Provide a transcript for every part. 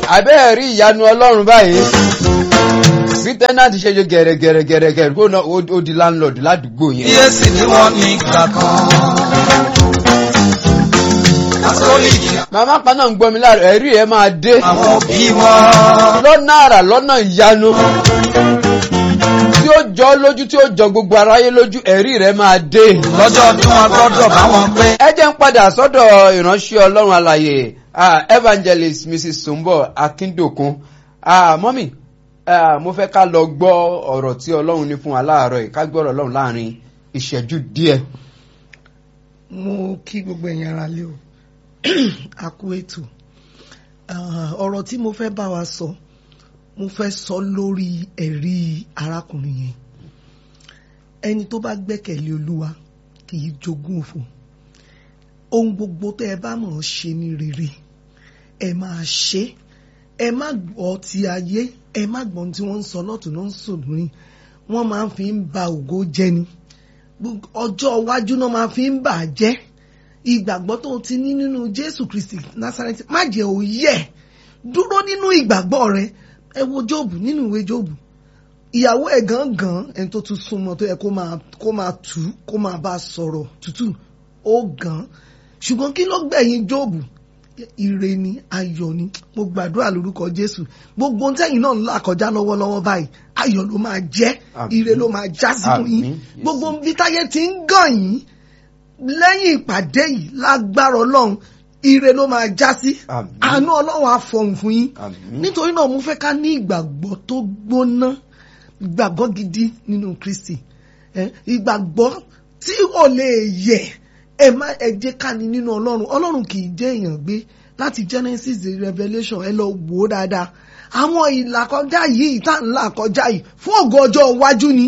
àbẹ́ẹ̀ rí ìyanu ọlọ́run báyìí bí tẹ́nàtì ṣe ṣe gẹ̀rẹ́gẹ̀rẹ́gẹ̀rẹ́ kó náà ó di láńlọ́ọ̀dù ládùúgbò yẹn. iye sì ni wọ́n ní ìgbà kan. kátólíìkì màmá kan náà ń gbọ́ mi láàrọ̀ ẹ̀rí ẹ̀ máa dé àwọn òbí wọn. lọ́nà àrà lọ́nà ìyanu tí ó jọ ọ́ lójú tí ó jọ gbogbo aráyé lójú ẹ̀rí rẹ̀ máa dé. lọ́jọ́ ọdún wọn gbọ́dọ̀ bá wọn pé. ẹ jẹ́ ń padà sọ́dọ̀ ìránṣẹ́ ọlọ́run alàyè ah, evangelist mrs sumbo akindokun ah, mọ́mì ah, mo fẹ́ ká lọ gbọ́ ọ̀rọ̀ tí ọlọ́run ní fún wa láàárọ̀ yìí ká gbọ́ ọ̀rọ̀ ọlọ́run láàrin ìṣẹ́jú díẹ̀. mo kí gbogbo ẹ̀yin ara lé o a kú ètò Ah, ọ̀rọ̀ tí mo fẹ́ bá wa sọ mo fẹ́ sọ lórí ẹ̀rí arákùnrin yẹn ẹni tó bá gbẹ́kẹ̀lé olúwa kì í jogún òfò ohun gbogbo tẹ́ ẹ bá mọ̀ ọ́ ṣe ní rere ẹ máa ṣe ẹ má gbọ́ ti ayé ẹ má gbọ́ ohun tí wọ́n ń sọ lọ́tún náà ń sọ lórí wọ́n máa ń fi ń ba ògo jẹ́ ni Gbogbo- ọjọ́ iwájú náà máa fi ń bà á jẹ́ ìgbàgbọ́ tó o ti ní nínú Jésù Kristi Násárẹ́tì má jẹ́ ó yẹ̀ dúró nínú ìgbàgbọ́ rẹ ẹ wo Jóòbù nínú ìwé Jóòbù ìyàwó ẹ̀ gangan ẹni tó tún súnmọ́ tó yẹ kó máa kó máa tù ú kó máa bá a sọ̀rọ̀ tútù ó gan ṣùgbọ́n kí ló gbẹ̀yìn Jóòbù ire ni ayọ̀ ni mo gbàdúrà lórúkọ Jésù gbogbo ohun tẹ́yìn náà ń là kọjá lọ́wọ́lọ́wọ́ báyìí ayọ̀ ló máa jẹ́ Àmín. ire ló máa já sí fún yín Àmín. gbogbo bí táyé ti ń gàn yín lẹ́yìn ìpàdé yìí lágbára ọlọ́run ire ló máa já sí Àmín. àánú ọlọ́run á fọhùn fún yín Àmín. nítorí náà mo fẹ́ ká ní ìgbàgbọ́ tó gbóná ìgbàgbọ́ gidi nínú Kristi Eh, ìgbàgbọ́ tí ò lè yẹ̀ ẹ má ẹ jẹ́ ká ní nínú ọlọ́run ọlọ́run kì í jẹ́ èèyàn gbé láti Genesis to Revelation ẹ lọ wò ó dáadáa àwọn ìlàkọjá yìí tá ń là kọjá yìí fún ògo ọjọ́ iwájú ni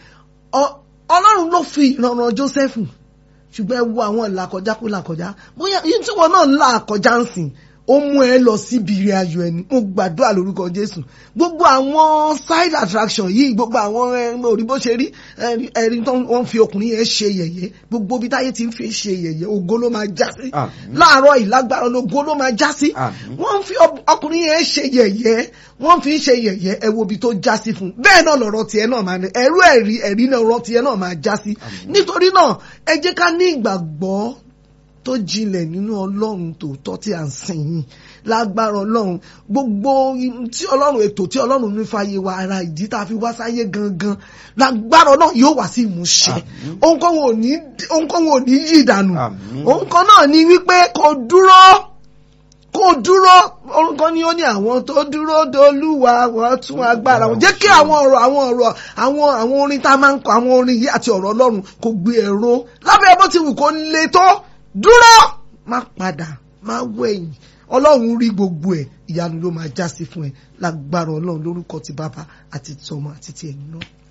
Ọ- ọlọ́run ló fi ìrànràn Jósẹ́fù ṣùgbọ́n ẹ wo àwọn ìlàkọjá kó làkọjá bóyá yìí tí wọn náà ń là kọjá ń sìn ó mú ẹ lọ síbi ire ayọ̀ ẹni mo gbàdúrà lórúkọ Jésù gbogbo àwọn side attraction yìí gbogbo àwọn ẹ, orí bó ṣe rí ẹ, ẹni tó wọ́n fi ọkùnrin yẹn ṣe yẹ̀yẹ́ gbogbo bí táyé ti ń fi ṣe yẹ̀yẹ́ ògo ló máa já sí Àmín. láàárọ̀ ìlágbára ògo ló máa já sí Àmín. wọ́n ń fi ọ- ọkùnrin yẹn ṣe yẹ̀yẹ́ wọ́n fi ń ṣe yẹ̀yẹ́ ẹ wo ibi tó já sí fún un bẹ́ẹ̀ náà lọ̀rọ̀ tiẹ̀ náà máa ní ẹ̀rú ẹ̀rí ẹ̀rí náà ọ̀rọ̀ tiẹ̀ náà máa já sí nítorí náà ẹ jẹ́ ká ní ìgbàgbọ́ tó jinlẹ̀ nínú ọlọ́run tòótọ́ tí à ń sìn yìí lágbára ọlọ́run gbogbo tí ọlọ́run ètò tí ọlọ́run ní fàyè wa ara ìdí tá a fi wá sáyé gangan lágbára ọlọ́run yóò wá sí ìmúṣẹ ohunkóhun ò ní ohunkóhun ò ní yí ìdànù Àmín. ohun náà ni wípé kò dúró kó dúró orúkọ ni ó ní àwọn tó dúró dolúwa wọ́n tún agbára wọn jẹ́ kí àwọn ọ̀rọ̀ àwọn ọ̀rọ̀ àwọn àwọn orin tá a máa ń kọ àwọn orin yìí àti ọ̀rọ̀ Ọlọ́run kò gbé ẹ̀rọ lábẹ́ bó ti wù kó le tó dúró má padà má wẹ̀yìn Ọlọ́run rí gbogbo ẹ̀ ìyanu ló máa já sí fún ẹ lágbára Ọlọ́run lórúkọ ti bàbá àti tọmọ àti ti ẹ̀mí náà.